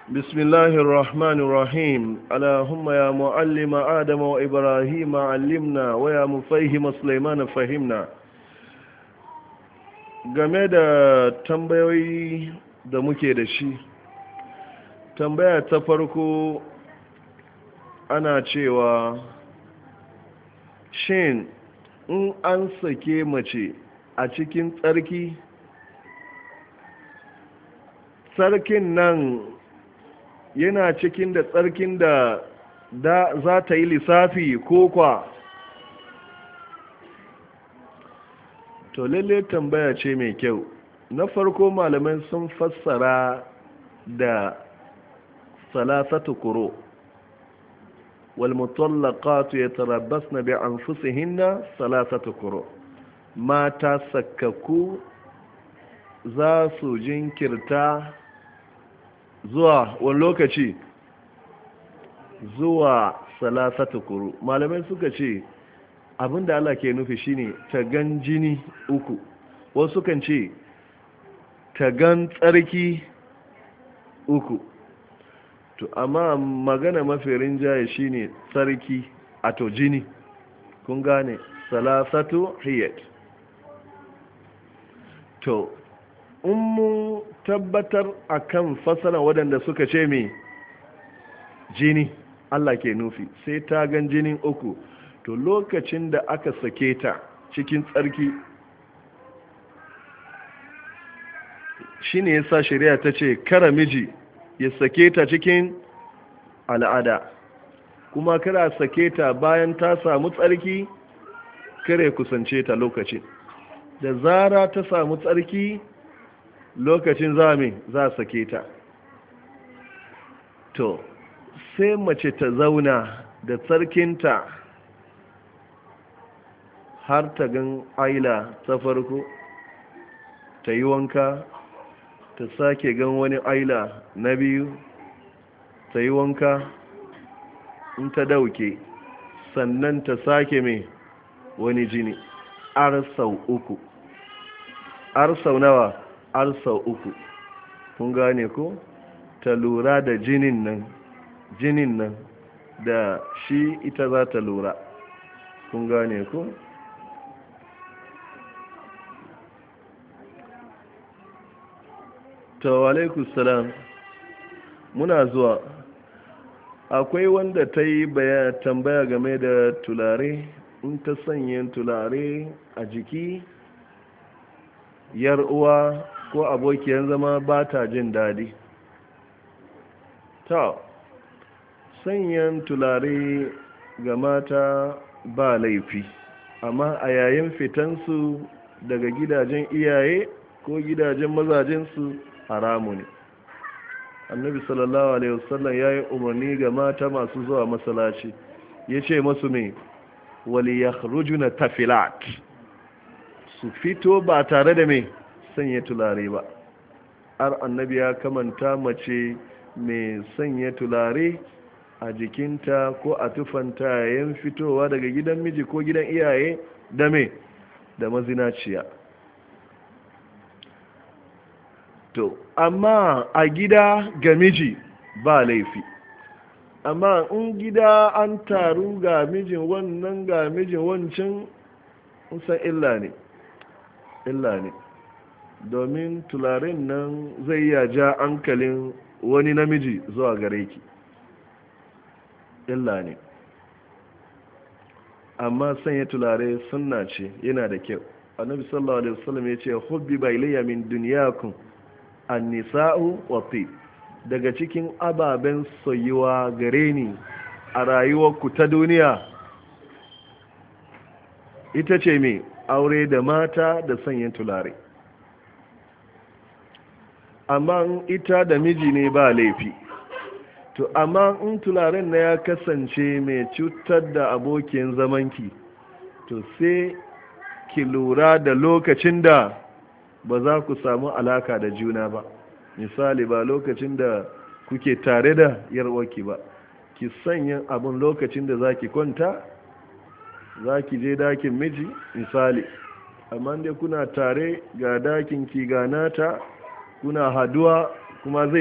بسم الله الرحمن الرحيم اللهم يا معلم آدم وإبراهيم علمنا ويا مفهم سليمان فهمنا game da tambayoyi da muke da shi tambaya ta farko ana cewa shin in an sake mace a cikin tsarki tsarkin nan yana cikin da tsarkin da da za ta yi lissafi ko kwa to lalle tambaya ce mai kyau na farko malamai sun fassara da salasatu kuro والمطلقات يتربصن بأنفسهن ثلاثة قروء mata sakkaku za su jinkirta zuwa wani lokaci zuwa salasata kuru malamai suka ce abinda Allah ke nufi shine tagan jini uku wasu kan ce tagan tsarki uku to amma magana mafi rinjaye shine tsarki a to jini kun gane salasatu hiyat to in mun tabbatar akan fasara waɗanda suka ce mai jini Allah ke nufi sai ta gan jinin uku to lokacin da aka sake ta cikin tsarki shine yasa shari'a ta ce kara miji ya sake ta cikin al'ada kuma kara sake ta bayan ta samu tsarki kare kusance ta lokacin da zara ta samu tsarki lokacin zami za a sake ta to sai mace ta zauna da tsarkinta har ta gan aila ta farko ta yi wanka ta sake gan wani aila na biyu ta yi wanka in ta dauke sannan ta sake mai wani jini arsau uku arsau nawa arsau uku kun gane ko ta lura da jinin nan jinin nan da shi ita za ta lura kun gane ko tawalaikus salam muna zuwa akwai wanda ta yi tambaya game da tulare in ta sanya tulare a jiki yar uwa ko abokiyar zama ba ta jin daɗi ta sanyan tulare ga mata ba laifi amma a yayin fitansu daga gidajen iyaye ko gidajen mazajensu haramu ne annabi sallallahu alaihi wasallam ya yi umarni ga mata masu zuwa masalaci ya ce masu mai wali ya rujuna tafilat su fito ba tare da mai sanya tulare ba har annabi ya kamanta mace mai sanya tulare a jikinta ko a tufanta yayin fitowa daga gidan miji ko gidan iyaye da mai da mazinaciya to amma a gida ga miji ba laifi amma in gida an taru ga mijin wannan ga mijin wancan san illa ne illa ne domin tularin nan zai ya ja hankalin wani namiji zuwa gare ki illa ne amma sanya tulare sunna ce yana da kyau annabi sallallahu alaihi wasallam ya ce hubbi ba ilayya min dunyakum an-nisa'u wa daga cikin ababen soyuwa gare ni a rayuwarku ta duniya ita ce mai aure da mata da sanya tulare amma ita da miji ne ba laifi to amma in tularen na ya kasance mai cutar da abokin zamanki to sai ki lura da lokacin da ba za ku samu alaka da juna ba misali ba lokacin da kuke tare da yarwaki ba ki sanya abin lokacin da za ki kwanta za ki je dakin miji misali amma dai kuna tare ga dakin ki ga nata kuna haduwa kuma zai